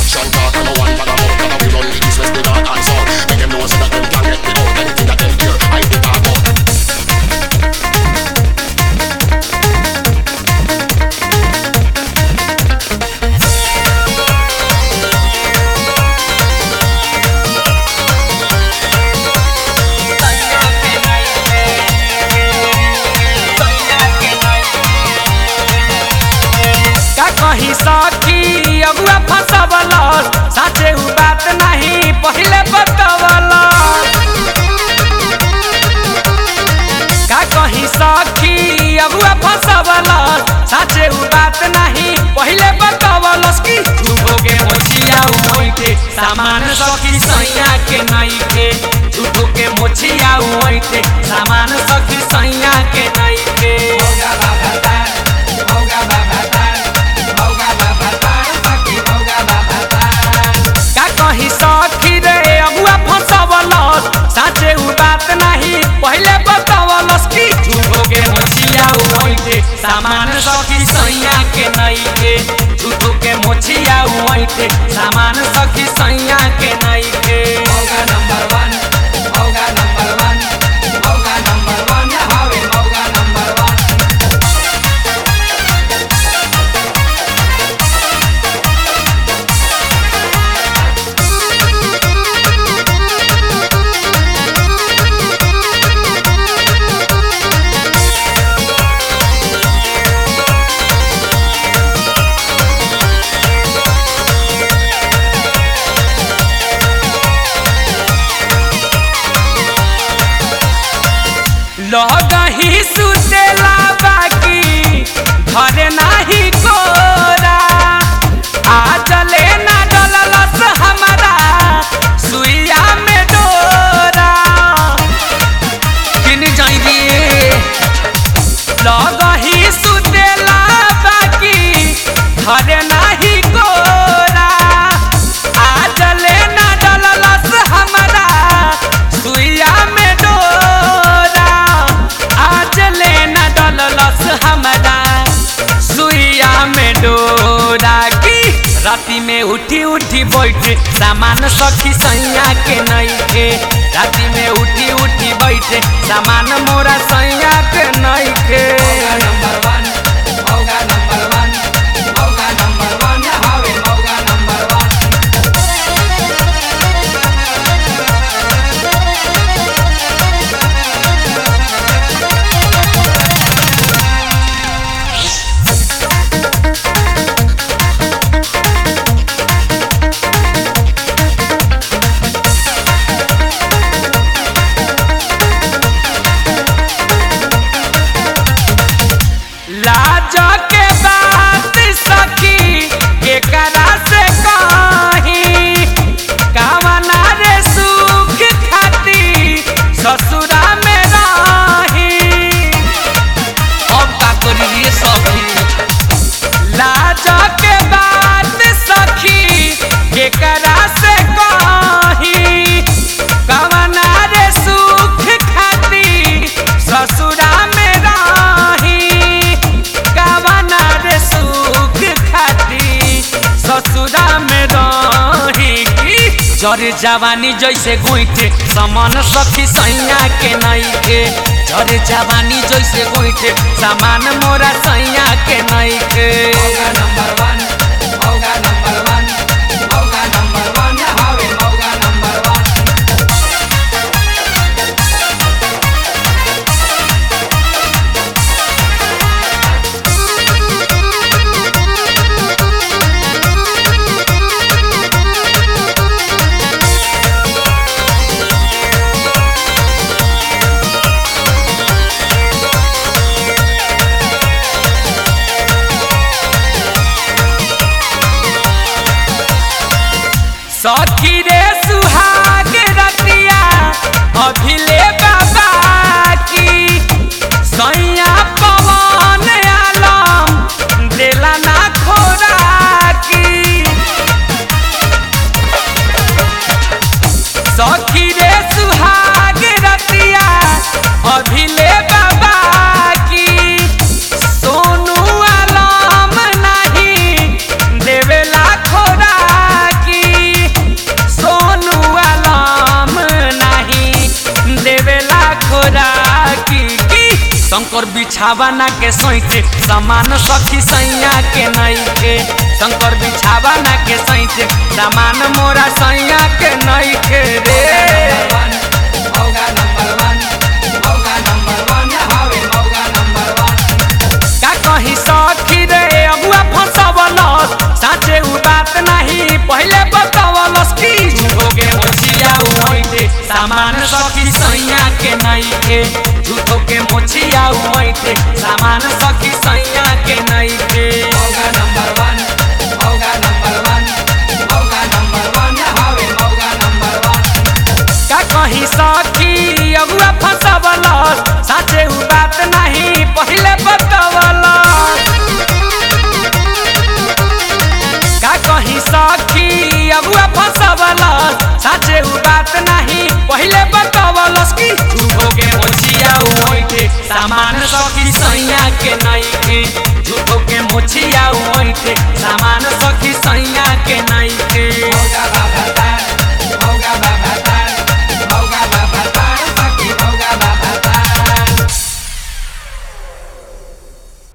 action talk. Number one, bag of mouth. Now we run the east, west, the north and south. Make them know so that them can get me out. Anything that them hear, I be talk out. का कही सखी अगुआ फसवल साचे उ बात नहीं पहिले बतवल का कही सखी अगुआ फसवल साचे उ बात नहीं पहिले बतवल की झूठो के मोचिया उई के सामान सखी सैया के नहीं के झूठो के मोचिया उई के सामान सखी सैया के नहीं के का कही सखी रे अबुआ फसवल साचे उ बात नहीं पहिले बतवलस की झूठो के मोचिया उइते सामान सखी सैया के नहीं के झूठो के मोचिया उइते सामान सखी सैया के नहीं के लगही सुतेला बाकी घरे नाही कोरा आ चले ना डललस हमारा सुइया में डोरा किन जाई रे लगही सुतेला बाकी घरे नाही कोरा आ चले ना डललस हमारा सुइया में डोरा आ चले ना डललस हमारा सुइया में डोरा की राती में उठी उठी बैठे सामान सखी सैया के नहीं के राती में उठी उठी बैठे सामान मोरा सैया के नहीं के लाज के बात सखी के करा से कही कामना रे सुख खाती ससुरा में रही अब का करिए सखी लाज के बात सखी के करा से कही कामना रे सुख खाती ससुरा में रही कामना रे सुख खाती ससुरा में रही की जरे जवानी जैसे गोइठे समान सखी सैया के नहीं के जरे जवानी जैसे गोइठे सामान मोरा सैया के नहीं के शंकर बिछावाना के सैते सामान सखी सैया के नइखे शंकर बिछावाना के सैते सामान मोरा सैया के नइखे रे का कही सखी रे अगुआ फंसवलस साचे उ बात नहीं पहले बतावलस की झूठो के मोचिया उमैते सामान सखी सैया के नइखे झूठो के मोचिया उमैते सामान सखी सैया के नइखे का कही सखी अगुआ फंसवलस साचे उ बात नहीं पहले बतावलस का कही सखी अगुआ फंसवलस साचे उ बात नहीं पहले बतावलस की झूठो के मोचिया उमैते सामान सखी सैया के नइखे झूठो के मोचिया उमैते सामान